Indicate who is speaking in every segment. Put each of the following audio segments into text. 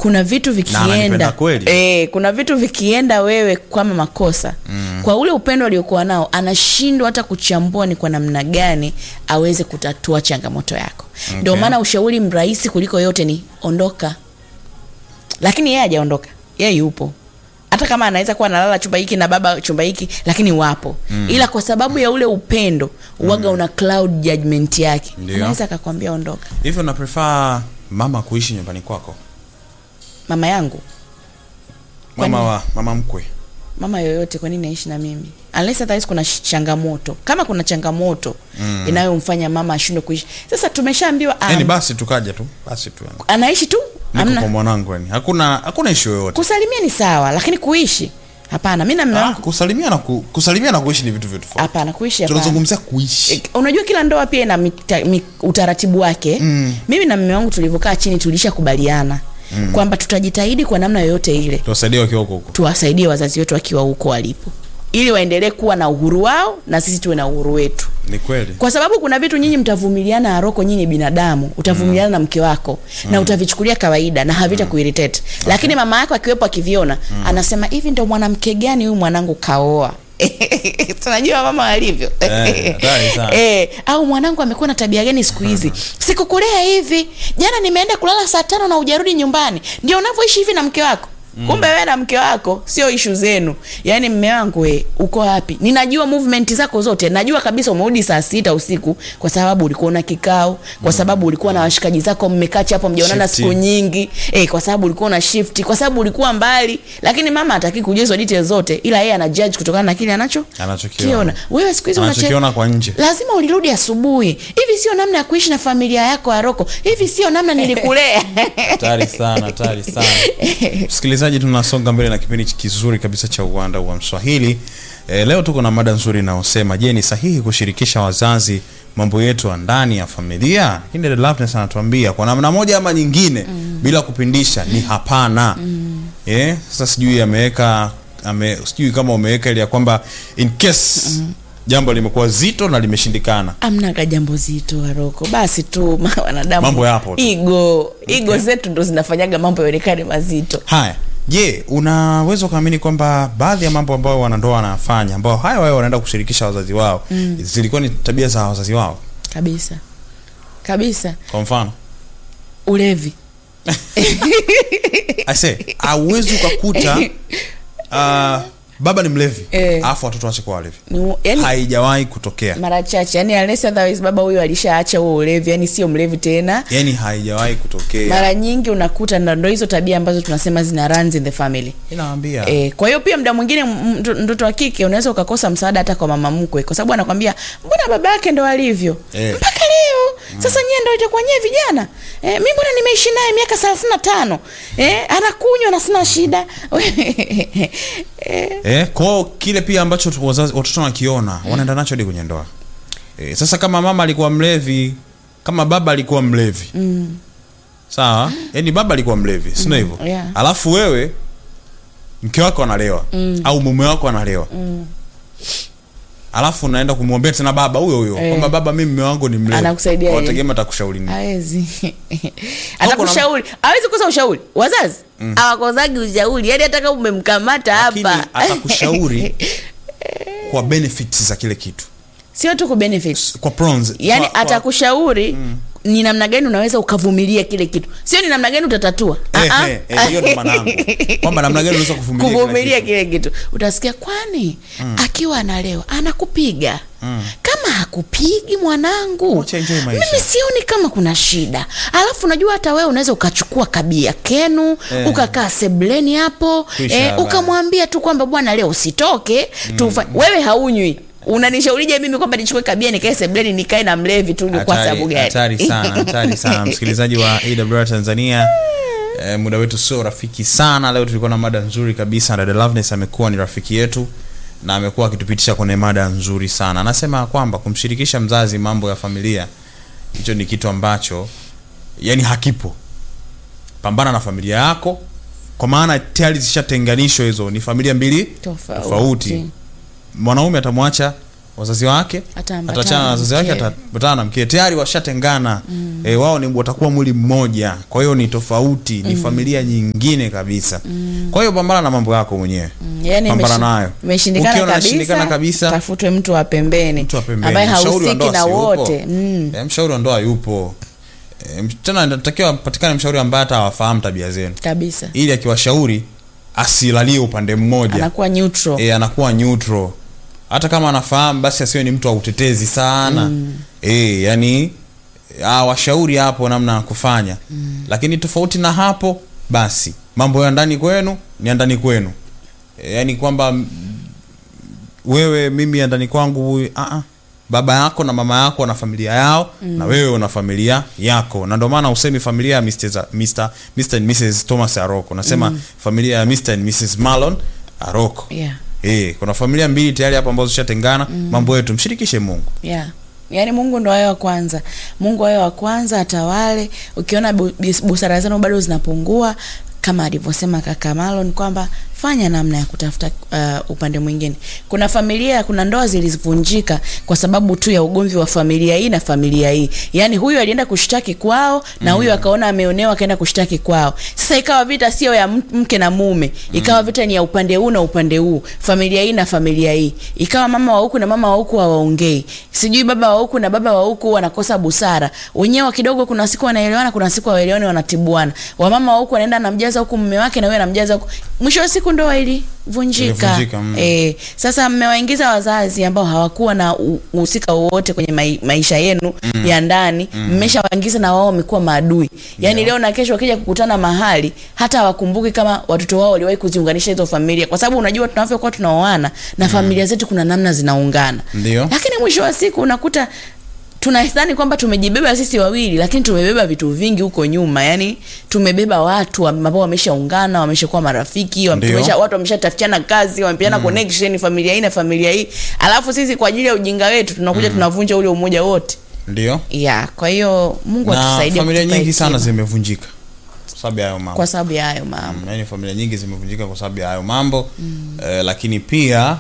Speaker 1: kuna vitu
Speaker 2: ananipenda
Speaker 1: vikienda
Speaker 2: kweli.
Speaker 1: e, kuna vitu vikienda wewe kama makosa mm. kwa ule upendo aliokuwa nao anashindwa hata kuchambua ni kwa namna gani aweze kutatua changamoto yako ndio
Speaker 2: Okay.
Speaker 1: maana ushauri mrahisi kuliko yote ni ondoka lakini yeye hajaondoka yeye yupo hata kama anaweza kuwa analala chumba hiki na baba chumba hiki lakini wapo mm. ila kwa sababu ya ule upendo uwaga una cloud judgment yake
Speaker 2: Ndio.
Speaker 1: anaweza akakwambia ondoka
Speaker 2: hivyo na prefer mama kuishi nyumbani kwako
Speaker 1: mama yangu
Speaker 2: mama
Speaker 1: Kwani-
Speaker 2: wa mama mkwe
Speaker 1: mama yoyote kwa nini aishi na mimi unless otherwise kuna sh- changamoto kama kuna changamoto mm. inayomfanya mama ashindwe kuishi sasa tumeshaambiwa um,
Speaker 2: yani basi tukaja tu basi tu yani.
Speaker 1: anaishi tu
Speaker 2: niko kwa
Speaker 1: amna
Speaker 2: mwanangu yani hakuna hakuna ishu yoyote
Speaker 1: kusalimia ni sawa lakini kuishi hapana mi na mme
Speaker 2: ah,
Speaker 1: wangu
Speaker 2: kusalimia na ku, kusalimia na kuishi ni vitu vitu tofauti
Speaker 1: hapana kuishi hapana
Speaker 2: tunazungumzia kuishi
Speaker 1: E, unajua kila ndoa pia ina mita, mi, utaratibu wake mm. mimi na mme wangu tulivyokaa chini tulishakubaliana mm. kwamba tutajitahidi kwa namna yoyote ile
Speaker 2: tuwasaidie wakiwa huko huko
Speaker 1: tuwasaidie wazazi wetu wakiwa huko walipo ili waendelee kuwa na uhuru wao na sisi tuwe na uhuru wetu
Speaker 2: ni kweli
Speaker 1: kwa sababu kuna vitu nyinyi mtavumiliana aroko nyinyi binadamu utavumiliana na mke wako na utavichukulia kawaida na havita kuiritate lakini mama yako akiwepo akiviona anasema hivi ndo mwanamke gani huyu mwanangu kaoa tunajua mama walivyo
Speaker 2: Eh, hatari sana.
Speaker 1: eh, au mwanangu amekuwa na tabia gani siku hizi sikukulea hivi jana nimeenda kulala saa tano na ujarudi nyumbani ndio unavyoishi hivi na mke wako Mm. kumbe wewe na mke wako sio ishu zenu yaani mme wangu we uko wapi ninajua movement zako zote najua kabisa umerudi saa sita usiku kwa sababu ulikuwa na kikao kwa sababu ulikuwa na washikaji zako mmekaa hapo mjaonana
Speaker 2: Shifti.
Speaker 1: siku nyingi eh, kwa sababu ulikuwa na shift kwa sababu ulikuwa mbali lakini mama hataki kujua hizo details zote ila yeye ana judge kutokana na kile anacho
Speaker 2: Anachokiona.
Speaker 1: kiona wewe siku hizi unache-
Speaker 2: anachokiona kwa nje
Speaker 1: lazima ulirudi asubuhi hivi sio namna ya kuishi na familia yako aroko hivi sio namna nilikulea
Speaker 2: hatari sana hatari sana msikilizaji tunasonga mbele na kipindi kizuri kabisa cha uwanda wa mswahili e, leo tuko na mada nzuri inayosema je ni sahihi kushirikisha wazazi mambo yetu ya ndani ya familia hii ndio Loveness anatuambia kwa namna moja ama nyingine mm. bila kupindisha ni hapana mm. yeah? sasa sijui ameweka ame, sijui kama umeweka ile ya kwamba in case mm jambo limekuwa zito na limeshindikana
Speaker 1: amnaga jambo zito aroko basi tu ma- wanadamu
Speaker 2: Mambo yapo tu.
Speaker 1: igo igo zetu ndo zinafanyaga mambo yaonekane mazito
Speaker 2: haya je unaweza ukaamini kwamba baadhi ya mambo ambayo wanandoa wanafanya ambao haya wao wanaenda kushirikisha wazazi wao mm. zilikuwa ni tabia za wazazi wao
Speaker 1: kabisa kabisa
Speaker 2: kwa mfano
Speaker 1: ulevi
Speaker 2: ase auwezi ukakuta uh, baba ni mlevi
Speaker 1: Eh.
Speaker 2: alafu watoto wache kuwa walevi
Speaker 1: Ni- yani
Speaker 2: haijawahi kutokea
Speaker 1: mara chache yani unless otherwise baba huyo alishaacha huo ulevi yani sio mlevi tena
Speaker 2: yani haijawahi kutokea
Speaker 1: mara nyingi unakuta na ndo hizo tabia ambazo tunasema zina runs in the family
Speaker 2: inaambia
Speaker 1: E, kwa hiyo pia muda mwingine m- mto- mtoto wa kike unaweza ukakosa msaada hata kwa mama mkwe kwa sababu anakwambia mbona baba yake ndo alivyo
Speaker 2: Eh.
Speaker 1: mpaka leo sasa nyie ndo itakuwa nyie vijana e, mi mbona nimeishi naye miaka thelathini na tano e, anakunywa na sina shida e,
Speaker 2: eh, kwao kile pia ambacho tu- wazazi watoto wanakiona wanaenda nacho hadi kwenye ndoa eh, sasa kama mama alikuwa mlevi kama baba alikuwa mlevi
Speaker 1: mm,
Speaker 2: sawa yani baba alikuwa mlevi sino hivyo
Speaker 1: yeah.
Speaker 2: alafu wewe mke wako analewa
Speaker 1: Mm.
Speaker 2: au mume wako analewa
Speaker 1: mm.
Speaker 2: alafu unaenda kumwombea tena baba huyo huyo
Speaker 1: Eh.
Speaker 2: kwamba baba mimi mume wangu ni mlevi
Speaker 1: Anakusaidia yeye.
Speaker 2: wategemea atakushauri nini
Speaker 1: awezi atakushauri awezi kukosa ushauri wazazi awakozagi ushauri yani hata kama umemkamata
Speaker 2: lakini
Speaker 1: hapa
Speaker 2: atakushauri kwa benefits za kile kitu
Speaker 1: sio tu ku benefits
Speaker 2: kwa pros
Speaker 1: yani
Speaker 2: kwa, kwa,
Speaker 1: atakushauri ni namna gani unaweza ukavumilia kile kitu sio ni namna gani utatatua
Speaker 2: Eh,
Speaker 1: Ah, ah.
Speaker 2: eh, eh, hiyo ndo maana yangu. Kwamba namna gani unaweza kuvumilia kila
Speaker 1: kuvumilia
Speaker 2: kitu.
Speaker 1: kile kitu utasikia kwani akiwa analewa anakupiga kama hakupigi mwanangu
Speaker 2: Wacha enjoy maisha.
Speaker 1: mimi sioni kama kuna shida alafu unajua hata wewe unaweza ukachukua kabia kenu
Speaker 2: Eh.
Speaker 1: ukakaa sebleni hapo
Speaker 2: Kuisha
Speaker 1: eh,
Speaker 2: habari.
Speaker 1: ukamwambia tu kwamba bwana leo usitoke tufa wewe haunywi unanishaurije mimi kwamba nichukue kabia nikae sebleni nikae na mlevi tu ni kwa
Speaker 2: Hatari-
Speaker 1: sababu gani
Speaker 2: hatari sana hatari sana msikilizaji wa awr tanzania eh, muda wetu sio rafiki sana leo tulikuwa na mada nzuri kabisa dada loveness amekuwa ni rafiki yetu na amekuwa akitupitisha kwenye mada nzuri sana anasema kwamba kumshirikisha mzazi mambo ya familia hicho ni kitu ambacho yani hakipo pambana na familia yako kwa maana tayari zishatenganishwa hizo ni familia mbili
Speaker 1: Tofauti.
Speaker 2: tofauti mwanaume atamwacha wazazi wake
Speaker 1: Ataambatana
Speaker 2: ataachana na
Speaker 1: na
Speaker 2: wazazi wake
Speaker 1: mkewe.
Speaker 2: ataambatana na mkewe tayari washatengana mm. e, wao ni watakuwa mwili mmoja kwa hiyo ni tofauti ni familia nyingine kabisa mm. kwa hiyo pambana na mambo yako mwenyewe
Speaker 1: Mm, yani
Speaker 2: pambana
Speaker 1: imeshi-
Speaker 2: nayo
Speaker 1: imeshindikana
Speaker 2: Ukiona
Speaker 1: kabisa,
Speaker 2: inashindikana kabisa
Speaker 1: tafutwe mtu wa pembeni
Speaker 2: mtu wa pembeni.
Speaker 1: ambaye
Speaker 2: Mshauri wa
Speaker 1: hahusiki
Speaker 2: ndoa
Speaker 1: na
Speaker 2: si yupo?
Speaker 1: wote mm.
Speaker 2: e, mshauri wa ndoa yupo e, tena natakiwa patikane mshauri ambaye hata awafahamu tabia zenu
Speaker 1: kabisa
Speaker 2: ili akiwashauri asilalie upande mmoja
Speaker 1: anakuwa neutral
Speaker 2: e, anakuwa neutral hata kama anafahamu basi asiwe ni mtu wa utetezi sana mm. e, yani ah, washauri hapo namna ya kufanya mm. lakini tofauti na hapo basi mambo ya ndani kwenu ni ya ndani kwenu e, yani kwamba mm, wewe mimi ya ndani kwangu huyu ah, ah. baba yako na mama yako wana familia yao mm. na wewe una familia yako na ndio maana usemi familia ya Mr. za- Mr. Mr. and Mrs. Thomas Aroko nasema mm. familia ya Mr. and Mrs. Marlon Aroko
Speaker 1: yeah.
Speaker 2: Eh, kuna familia mbili tayari hapo ambazo zishatengana mm. mambo yetu mshirikishe Mungu
Speaker 1: yeah. yaani mungu ndo awe wa kwanza mungu awe wa kwanza atawale ukiona bu- bis- busara zenu bado zinapungua kama alivyosema kaka Marlon kwamba fanya namna ya kutafuta uh, upande mwingine kuna familia kuna ndoa zilivunjika kwa sababu tu ya ugomvi wa familia hii na familia hii yaani huyu alienda kushtaki kwao na huyu akaona ameonewa akaenda kushtaki kwao sasa ikawa vita sio ya m- mke na mume ikawa vita ni ya upande huu na upande huu familia hii na familia hii ikawa mama wa huku na mama wa huku hawaongei sijui baba wa huku na baba wa huku wanakosa busara wenyewe kidogo kuna siku wanaelewana kuna siku hawaelewani wanatibuana wamama wa huku wanaenda anamjaza huku mume wake na wewe anamjaza huku mwisho wa siku ndoa ilivunjika
Speaker 2: Ilivunjika, mm.
Speaker 1: e, sasa mmewaingiza wazazi ambao hawakuwa na u- uhusika wowote kwenye mai, maisha yenu mm. ya ndani mmeshawaingiza na wao wamekuwa maadui yaani
Speaker 2: Yeah.
Speaker 1: leo na kesho wakija kukutana mahali hata hawakumbuki kama watoto wao waliwahi kuziunganisha hizo familia kwa sababu unajua tunavyokuwa tunaoana na familia zetu kuna namna zinaungana
Speaker 2: Ndio.
Speaker 1: lakini mwisho wa siku unakuta tunadhani kwamba tumejibeba sisi wawili lakini tumebeba vitu vingi huko nyuma yani tumebeba watu ambao wameshaungana wameshakuwa marafiki wame-
Speaker 2: Ndio.
Speaker 1: tumesha, watu wameshatafutiana kazi wamepeana connection familia hii na familia hii alafu sisi kwa ajili ya ujinga wetu tunakuja tunavunja ule umoja wote
Speaker 2: ndio
Speaker 1: yeah kwa hiyo mungu
Speaker 2: na
Speaker 1: atusaidie
Speaker 2: familia
Speaker 1: kutupa
Speaker 2: nyingi sana
Speaker 1: hekima
Speaker 2: zimevunjika kwa sababu ya hayo mambo
Speaker 1: kwa sababu ya hayo mambo
Speaker 2: Mm, yaani familia nyingi zimevunjika kwa sababu ya hayo mambo mm. eh, lakini pia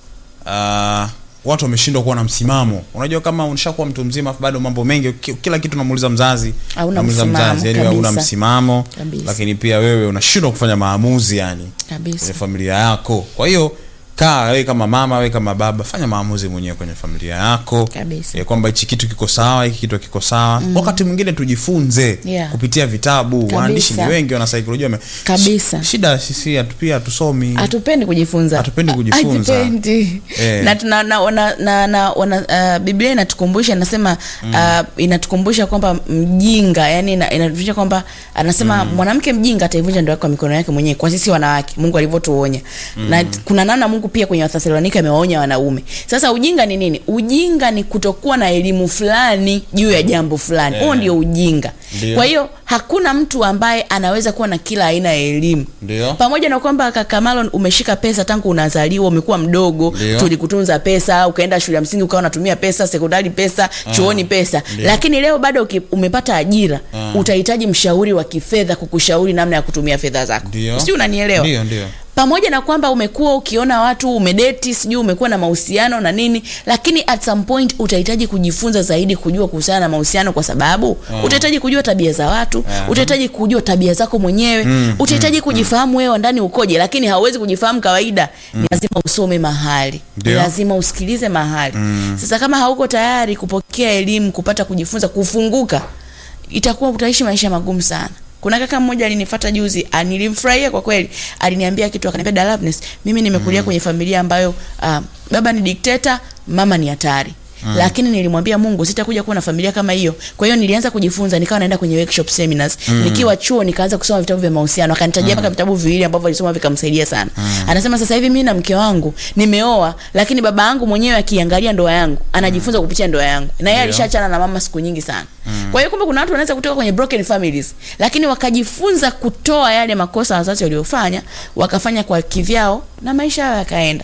Speaker 2: uh, watu wameshindwa kuwa na msimamo unajua kama unishakuwa mtu mzima afu bado mambo mengi ki- kila kitu unamuuliza mzazi
Speaker 1: Hauna
Speaker 2: unamuuliza
Speaker 1: msimamo,
Speaker 2: mzazi yani hauna
Speaker 1: kabisa.
Speaker 2: msimamo
Speaker 1: Kabisa.
Speaker 2: lakini pia wewe unashindwa kufanya maamuzi yani
Speaker 1: kabisa
Speaker 2: kwenye familia yako kwa hiyo kaa wewe kama mama wewe kama baba fanya maamuzi mwenyewe kwenye familia yako
Speaker 1: Kabisa.
Speaker 2: Eh, kwamba hichi kitu kiko sawa hiki kitu kiko sawa mm. wakati mwingine tujifunze
Speaker 1: Yeah.
Speaker 2: kupitia vitabu
Speaker 1: Kabisa.
Speaker 2: waandishi ni wengi wana saikolojia wame-
Speaker 1: Kabisa.
Speaker 2: Sh- shida sisi hatu- pia hatusomi
Speaker 1: hatupendi kujifunza
Speaker 2: Hatupendi kujifunza.
Speaker 1: Hatupendi.
Speaker 2: Eh.
Speaker 1: na tuna na, na, na, na wana, uh, biblia inatukumbusha inasema uh, inatukumbusha kwamba mjinga yani ina- inatukumbusha kwamba anasema mwanamke mjinga ataivunja ndoa yake kwa mikono yake mwenyewe kwa sisi wanawake mungu alivyotuonya na t- kuna namna mungu pia kwenye wathesalonika amewaonya wanaume sasa ujinga ni nini ujinga ni kutokuwa na elimu fulani juu ya jambo fulani huo
Speaker 2: Eh.
Speaker 1: ndio ujinga
Speaker 2: Ndio.
Speaker 1: kwa hiyo hakuna mtu ambaye anaweza kuwa na kila aina ya elimu
Speaker 2: Ndio.
Speaker 1: pamoja na kwamba kaka Marlon umeshika pesa tangu unazaliwa umekuwa mdogo
Speaker 2: Ndio.
Speaker 1: tulikutunza pesa ukaenda shule ya msingi ukawa unatumia pesa sekondari pesa chuoni pesa
Speaker 2: Ndio.
Speaker 1: lakini leo bado uki, umepata ajira
Speaker 2: Ah.
Speaker 1: utahitaji mshauri wa kifedha kukushauri namna ya kutumia fedha zako
Speaker 2: Ndio.
Speaker 1: sijui unanielewa
Speaker 2: ndio ndio
Speaker 1: pamoja na kwamba umekuwa ukiona watu umedeti sijui umekuwa na mahusiano na nini lakini at some point utahitaji kujifunza zaidi kujua kuhusiana na mahusiano kwa sababu
Speaker 2: Mm.
Speaker 1: utahitaji kujua tabia za watu
Speaker 2: Aha.
Speaker 1: utahitaji kujua tabia zako mwenyewe
Speaker 2: Mm,
Speaker 1: utahitaji kujifahamu wewe wa ndani ukoje lakini hauwezi kujifahamu kawaida ni lazima usome mahali ni
Speaker 2: Ndio.
Speaker 1: lazima usikilize mahali sasa kama hauko tayari kupokea elimu kupata kujifunza kufunguka itakuwa utaishi maisha magumu sana kuna kaka mmoja alinifata juzi ah, nilimfurahia kwa kweli aliniambia kitu akaniambia Dalavnes mimi nimekulia kwenye familia ambayo uh, baba ni dikteta mama ni hatari Mm. lakini nilimwambia mungu sitakuja kuwa na familia kama hiyo kwa hiyo nilianza kujifunza nikawa naenda kwenye workshop seminars mm. nikiwa chuo nikaanza kusoma vitabu vya mahusiano akanitajia mpaka vitabu viwili ambavyo alisoma vikamsaidia sana mm. anasema sasa hivi mimi na mke wangu nimeoa lakini baba yangu mwenyewe akiangalia ndoa yangu anajifunza kupitia ndoa yangu na yeye
Speaker 2: Ndio.
Speaker 1: alishaachana na mama siku nyingi sana mm. kwa hiyo kumbe kuna watu wanaweza kutoka kwenye broken families lakini wakajifunza kutoa yale makosa wazazi waliofanya wakafanya kwa kivyao na maisha yao yakaenda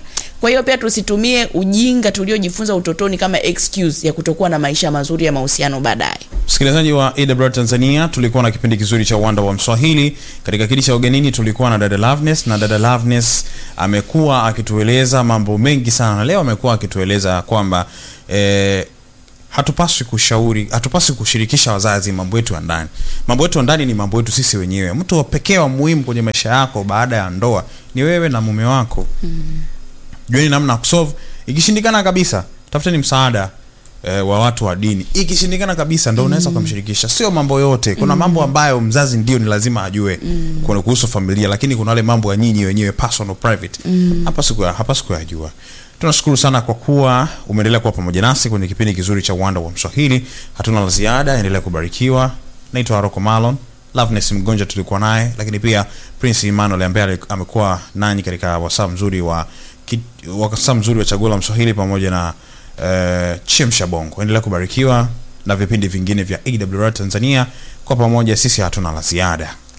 Speaker 1: kwa hiyo pia tusitumie ujinga tuliojifunza utotoni kama excuse ya kutokuwa na maisha mazuri ya mahusiano baadaye
Speaker 2: msikilizaji wa AWR Tanzania, tulikuwa na kipindi kizuri cha uwanda wa Mswahili. Katika kiti cha ugenini tulikuwa na dada Loveness, na dada Loveness amekuwa akitueleza mambo mengi sana, na leo amekuwa akitueleza kwamba eh, hatupaswi kushauri, hatupaswi kushirikisha wazazi mambo yetu ya ndani. Mambo yetu ya ndani ni mambo yetu sisi wenyewe. Mtu wa pekee wa muhimu kwenye maisha yako baada ya ndoa ni wewe na mume wako. Jueni namna ya kusolve. Ikishindikana kabisa, tafuteni msaada eh, wa watu wa dini. Ikishindikana kabisa, ndo unaweza kumshirikisha. Sio mambo yote. Kuna mambo ambayo mzazi ndio ni lazima ajue kuna kuhusu familia, lakini kuna wale mambo ya nyinyi wenyewe personal private. Hapa siku hapa siku yajua. Tunashukuru sana kwa kuwa umeendelea kuwa pamoja nasi kwenye kipindi kizuri cha uwanda wa Mswahili. Hatuna la ziada, endelea kubarikiwa. Naitwa Aroko Malon. Loveness Mgonja tulikuwa naye, lakini pia Prince Emmanuel ambaye amekuwa nanyi katika wasaa mzuri wa ki- wasaa mzuri wa chaguo la Mswahili pamoja na uh, Chemsha Bongo. Endelea kubarikiwa na vipindi vingine vya AWR Tanzania. Kwa pamoja sisi hatuna la ziada.